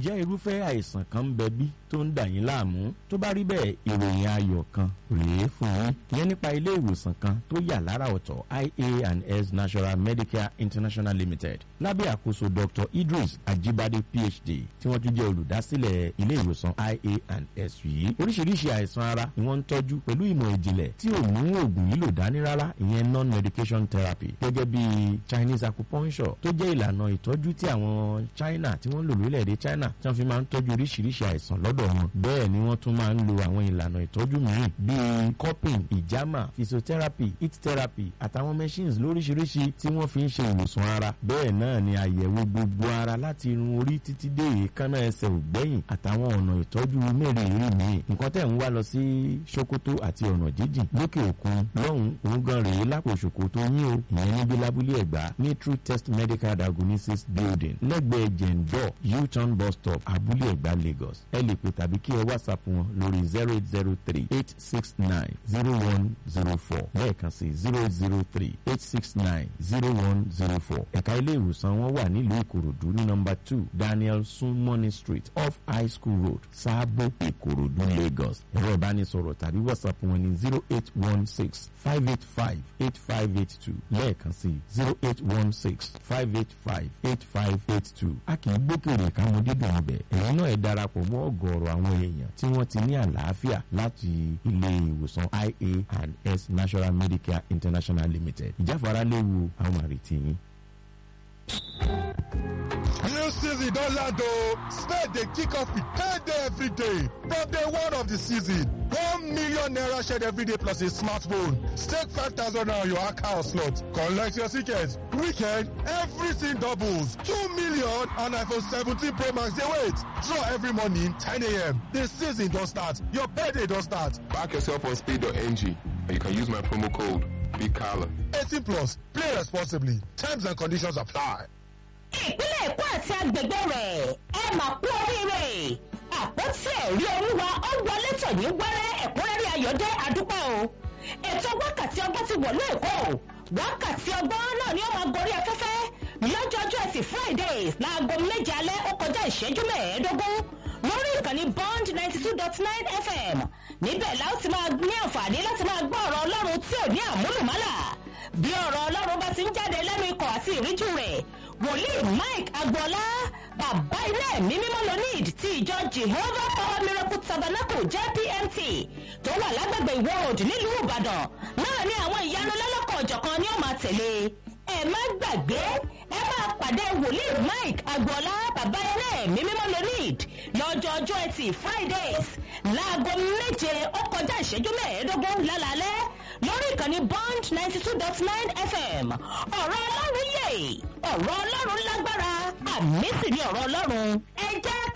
ǹjẹ́ irúfẹ́ àìsàn kan ń bẹ bí tó ń dà yín láàmú tó bá rí bẹ́ẹ̀ ìròyìn ayọ̀ kan rèé fún yín ìyẹn nípa ilé ìwòsàn kan tó yà lára ọ̀tọ̀ ia and s national medicare international limited lábẹ́ àkóso dr idris ajibade phd tí wọ́n tún jẹ́ olùdásílẹ̀ ilé ìwòsàn ia and s yìí oríṣiríṣi àìsàn ara ni wọ́n ń tọ́jú pẹ̀lú ìmọ̀ ìjìnlẹ̀ tí ò mú oògùn yìí lò dání rárá ìyẹn non medication therapy gẹ́gẹ́ bí chinese acupuncture tó jẹ́ ìlànà ìtọ́jú tí àwọn china tí wọ́n ń lò lórílẹ̀‐èdè china tí wọ́n fi máa ń tọ́jú oríṣiríṣi àìsàn lọ́dọ̀ wọn bẹ́ẹ̀ ni wọ́n tún máa ń lo àwọn ìlànà ìtọ́jú mìíràn bíi cupping ìjàmà physiotherapy heat therapy àtàwọn machines lóríṣiríṣi tí wọ́n fi ń ṣe ìwòsàn ara bẹ́ẹ̀ náà ni àyẹ̀wò gbogbo ara láti irun orí títí dé èékánná ẹsẹ̀ ògbẹ́yìn àtàwọn ọ̀nà ìtọ́jú mẹ́rẹ̀ẹ̀rin míì nǹkan tẹ̀ ń wá lọ sí sokoto àti ọ̀nà jíjìn lókè òkun lọ́hùn òun gan rèé lápò sokoto yín o ìyẹn níbi lábúlé ẹ̀gbá ní true test medical diagnosis building lẹ́gbẹ̀ẹ́ jẹ̀ǹdọ̀ u-turn bus stop abúlé ẹ̀gbá lagos ẹ lè pè tàbí kí ẹ whatsapp wọn lórí zero eight zero three eight six nine zero one zero four lẹ́ẹ̀kan sí zero eight zero three eight six nine zero one zero four ẹ̀ka ilé ìwòsàn wọn wà nílùú ìkòròdú ní nọmba two daniel sunmoney street off high school road sáàbò ìkòròdú lagos ẹ̀rọ ìbánisọ̀rọ̀ tàbí whatsapp wọn ní zero eight one six five eight five eight five eight two lẹ́ẹ̀kan sí zero eight one six five eight five eight five eight two a kì í gbókèrè káwọn dídùn ọbẹ̀ ẹ̀yin náà ẹ̀ darapọ̀ mọ́ ọ̀gọ̀ọ̀rọ̀ àwọn èèyàn tí wọ́n ti ní àlàáfíà láti ilé ìwòsàn ia and s national medicare international limited ìjáfara léwu àwọn àrètí yín. New season don land o. Spade dey kick off with payday every day. From day one of the season, one million naira shared every day plus a smartphone. Stake five thousand naira on your account slot. Collect your ticket. Weekend, everything doubles. Two million and iPhone 17 Pro Max dey wait. Draw every morning 10 a.m. The season don start. Your payday don start. Back yourself on speed.ng and you can use my promo code BIGCALLA. 18 plus. Play responsibly. Terms and conditions apply. ìpínlẹ̀ èkó àti agbègbè rẹ̀ ẹ mà kú oríire àpótí ẹ̀rí olúwa ó wọlé tòní wẹ́rẹ́ ẹ̀kúnrẹ́rẹ́ ayọ̀dẹ́ àdúpẹ́ o ètò wákàtí ọgbọ́n ti wọ̀lú èkó wákàtí ọgbọ́n náà ni ó máa gorí afẹ́fẹ́ lọ́jọ́jọ́ ẹtì fridays láago méje alẹ́ ó kọjá ìṣẹ́jú mẹ́ẹ̀ẹ́dógún lórí ìkànnì bond ninety two dot nine fm níbẹ̀ la ó ti máa ní àǹfààní láti máa gbọ́ ọ̀rọ̀ ọlọ́run tí ò ní àmúlùmálà bí ọ̀rọ̀ ọlọ́run bá ti ń jáde lẹ́nu ikọ̀ àti ìríjú rẹ̀ wòlíì mike agboola bàbá ilé ẹ̀mí mímọ́ lonid ti ìjọ jehovah power miracle tabernacle jpmt tó wà lágbègbè ìwọ road nílùú ìbàdàn náà ní àwọn ìyanu lọ́lọ́kọ̀ ọ̀jọ̀kan ni ó máa tẹ̀lé ẹ má gbàgbé ẹ máa pàdé wòlíì mike agboola bàbá ilé ẹ̀mí mímọ́ lonid lọ́jọ́ ọjọ́ ẹtì fridays láago méje ó kọjá ìṣẹ́jú mẹ́ẹ̀ẹ́dógún lálálẹ́ lórí ìkànnì bond ninety two dot nine fm ọ̀rọ̀ ọlọ́run yè ọ̀rọ̀ ọlọ́run lágbára àmì sì ni ọ̀rọ̀ ọlọ́run ẹ jẹ́